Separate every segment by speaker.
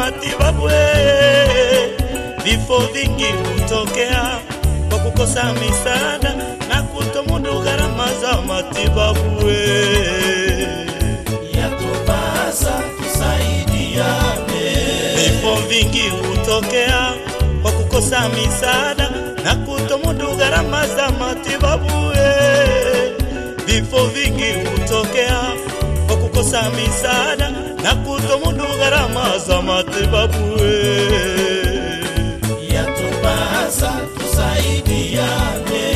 Speaker 1: matibabu. eh. Vifo vingi hutokea kwa kukosa misaada na kutomudu gharama za matibabu. eh.
Speaker 2: yatupasa tusaidiane,
Speaker 1: Vifo vingi hutokea kwa kukosa misaada na kutomudu gharama za matibabu. eh. Vifo vingi hutokea kwa kukosa misaada na kutomudu gharama za matibabu. eh.
Speaker 2: yatupasa tusaidiane,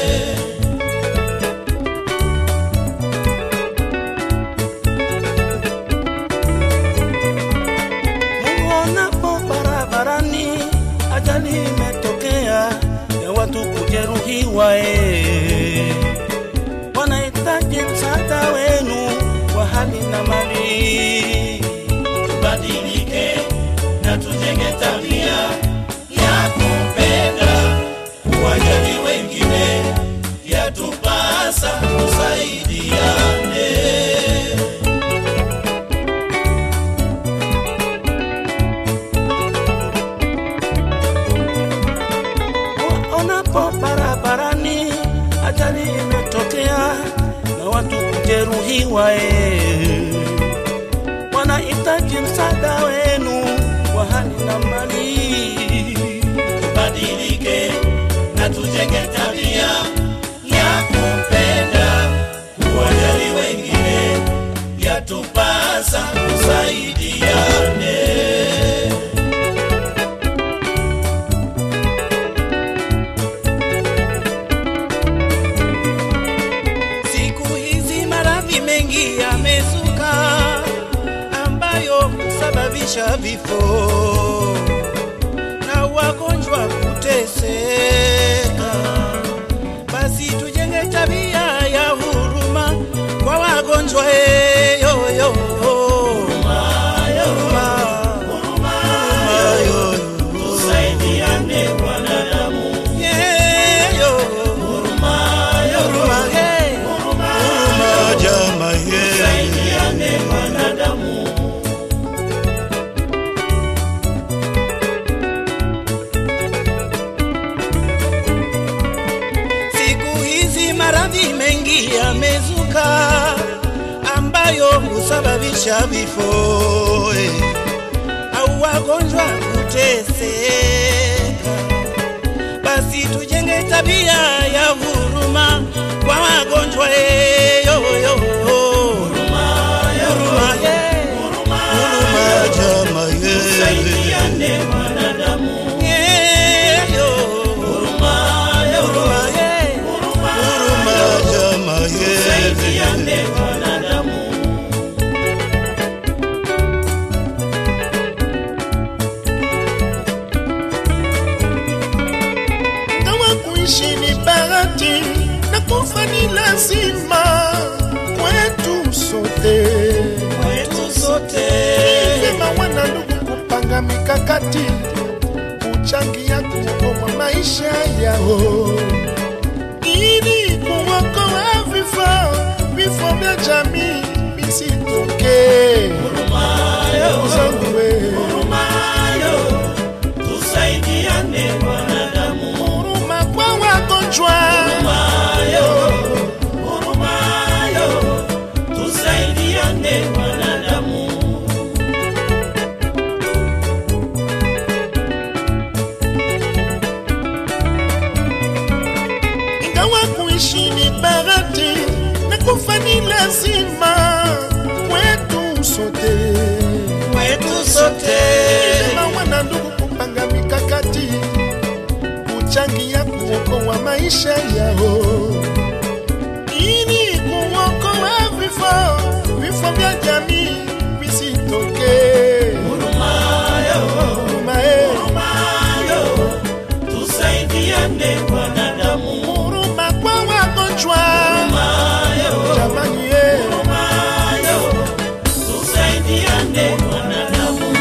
Speaker 1: Muonapo barabarani ajali imetokea ya watu kujeruhiwa, eh. wanahitaji msaada wenu wa hali na mali.
Speaker 2: tubadilike na tujenge tabia ya kupenda, kuwajali wengine, yatupasa tusaidiane.
Speaker 1: Waonapo barabarani ajali imetokea na watu kujeruhiwa, eh. wanahitaji msaada wenu wa hali na mali.
Speaker 2: tubadilike na tujenge tabia ya kupenda, kuwajali wengine, yatupasa tusaidiane.
Speaker 1: Siku hizi maradhi mengi yamezuka ambayo husababisha vifo na wagonjwa kuteseka. Basi tujenge tabia ya huruma kwa wagonjwa eh, yo, yo. Huruma, huruma, yo, yo.
Speaker 2: Tusaidiane wanadamu,
Speaker 1: Yeah, yo. Huruma, hey. Huruma, jamaa, yeah.
Speaker 2: tusaidiane wanadamu.
Speaker 1: Siku hizi maradhi mengi yamezuka ambayo husababisha vifo eh, au wagonjwa kuteseka. Basi tujenge tabia ya huruma kwa wagonjwa eh, yo, yo. Huruma, yeah. Huruma, jamaa, yeah.
Speaker 2: Tusaidiane wanadamu,
Speaker 1: Yeah, yo. Huruma, yeah. Huruma, jamaa, yeah.
Speaker 2: tusaidiane wanadamu.
Speaker 3: Kama kuishi ni bahati na kufa ni lazima kwetu sote.
Speaker 2: Kwetu sote
Speaker 3: Vyema wana ndugu kupanga mikakati kuchangia kuokoa maisha yao ili kuokoa vifo vifo vya jamii visitokee. Ndugu zangu we,
Speaker 2: mayo, tusaidiane wanadamu.
Speaker 3: huruma kwa wagonjwa
Speaker 2: Mayo, mayo, tusaidiane wanadamu.
Speaker 3: ingawa kuishi ni bahati na kufa ni lazima kwetu sote.
Speaker 2: Kwetu sote
Speaker 3: Vyema wana ndugu kupanga mikakati kuchangia kuokoa maisha yao ili kuokoa vifo vifo vya jamii visitokee.
Speaker 2: mayo,
Speaker 3: Huruma, eh,
Speaker 2: mayo, tusaidiane wanadamu.
Speaker 3: huruma kwa wagonjwa
Speaker 2: Mayo,
Speaker 3: jamani, eh.
Speaker 2: mayo, tusaidiane wanadamu.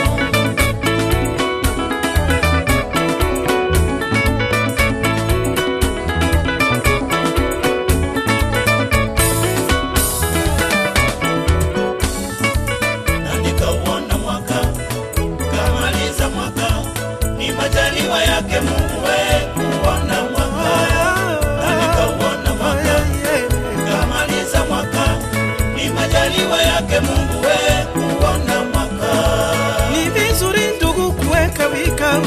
Speaker 2: yake Mungu we kuona mwaka na nikauona mwaka kamaliza mwaka ni majaliwa yake Mungu we kuona mwaka
Speaker 1: Ni vizuri ndugu kuweka vikao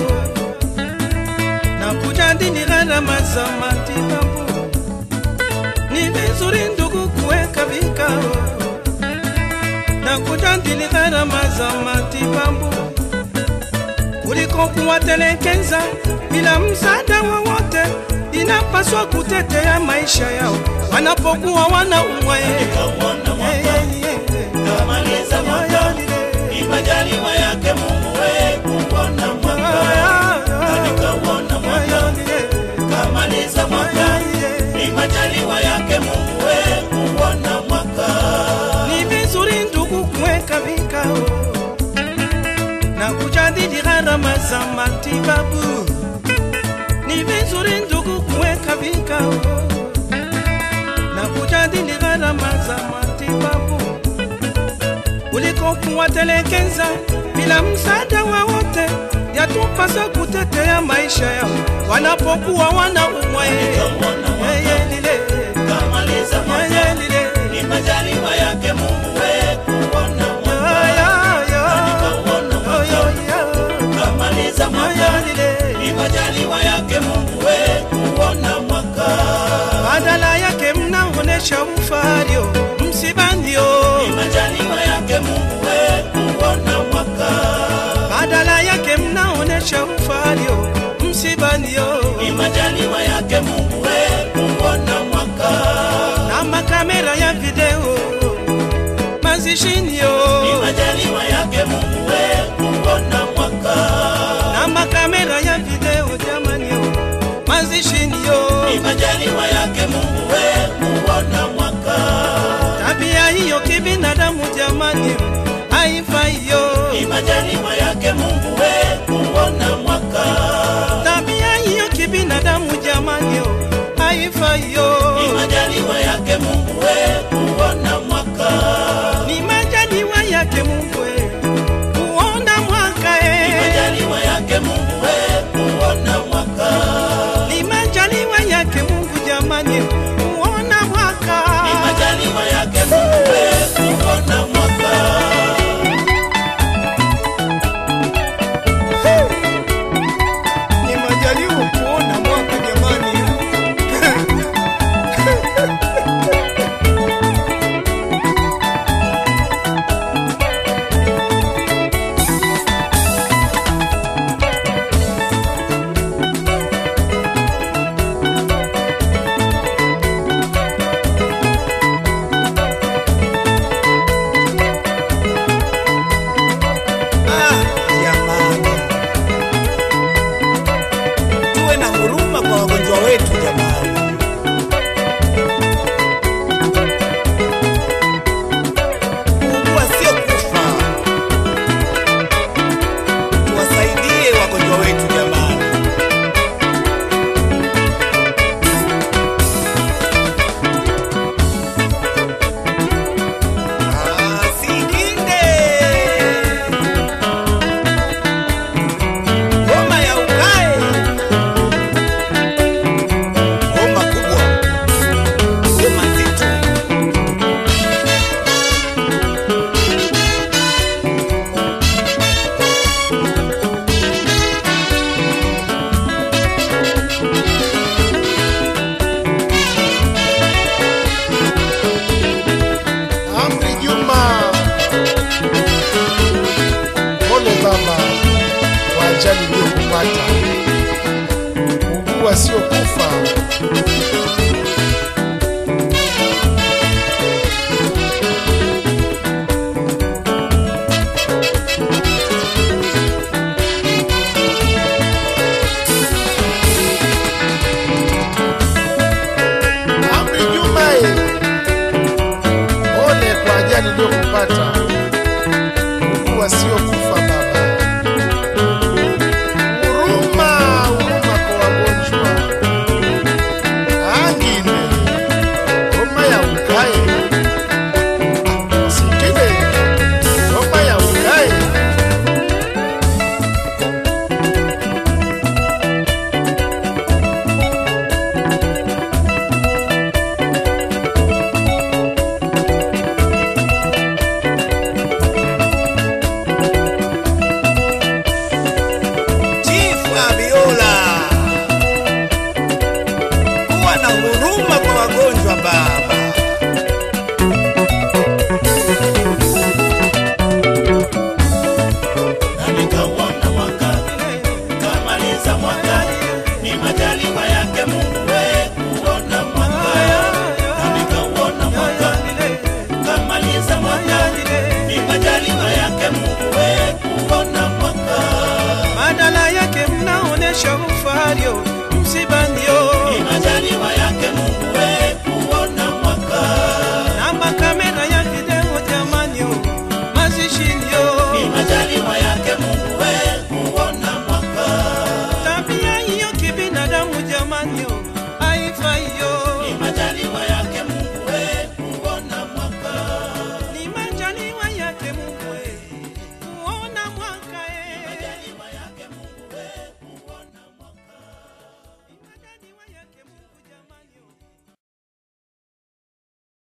Speaker 1: na kujadili gharama za matibabu. Ni vizuri ndugu kuweka vikao na kujadili gharama za matibabu kuliko kuwatelekeza bila msaada wowote. Inapaswa kutetea maisha yao wanapokuwa wanaumwa.
Speaker 2: nikauona mwaka kamaliza mwaka ni majaliwa yake Mungu we kuona mwaka na nikauona mwaka kamaliza mwaka ni majaliwa yake Mungu we kuona mwaka
Speaker 1: Ni vizuri ndugu kuweka vikao na kujadili gharama za matibabu. Ni vizuri ndugu kuweka vikao na kujadili gharama za matibabu kuliko kuwatelekeza bila msaada wowote. Yatupasa kutetea maisha yao wanapokuwa wanaumwa.
Speaker 2: Nikauona mwaka
Speaker 1: Yeye lile,
Speaker 2: kamaliza mwaka
Speaker 1: yeye lile,
Speaker 2: ni majaliwa yake Mungu we kuona mwaka
Speaker 1: ya, ya, ya.
Speaker 2: nikauona
Speaker 1: Yo, yo,
Speaker 2: mwaka
Speaker 1: yo.
Speaker 2: kamaliza mwaka ni majaliwa yake Mungu we kuona mwaka
Speaker 1: badala yake mnaonesha ufario msibandio,
Speaker 2: ni majaliwa yake Mungu we kuona mwaka
Speaker 1: badala yake mnaonesha ufario msibandio,
Speaker 2: ni majaliwa yake Mungu we kuona mwaka
Speaker 1: na makamera ya video mazishinio,
Speaker 2: ni majaliwa yake Mungu we kuona mwaka
Speaker 1: na makamera ya video jamanio mazishinio,
Speaker 2: ni majaliwa yake Mungu we kuona mwaka
Speaker 1: tabia hiyo kibinadamu jamani haifaiyo,
Speaker 2: ni majaliwa yake Mungu we kuona mwaka
Speaker 1: tabia hiyo kibinadamu jamani haifaiyo.
Speaker 2: ni majaliwa yake Mungu we kuona mwaka
Speaker 1: ni majaliwa yake Mungu eh, kuona mwaka
Speaker 2: ni
Speaker 1: eh.
Speaker 2: majaliwa yake Mungu we kuona mwaka
Speaker 1: ni majaliwa yake Mungu jamani, kuona mwaka
Speaker 2: ni majaliwa yake Mungu we kuona mwaka
Speaker 3: ni majaliwa kuona mwaka jamani.
Speaker 4: Ah, jamani, tuwe na huruma kwa wagonjwa wetu jamani. Kuugua sio kufa, tuwasaidie wagonjwa wetu jamani. Ah, Sikinde Ngoma ya ukae, ngoma kubwa, ngoma nzito.
Speaker 3: Amri Juma, pole baba kwa ajali iliyokupata. Ugua sio kufa,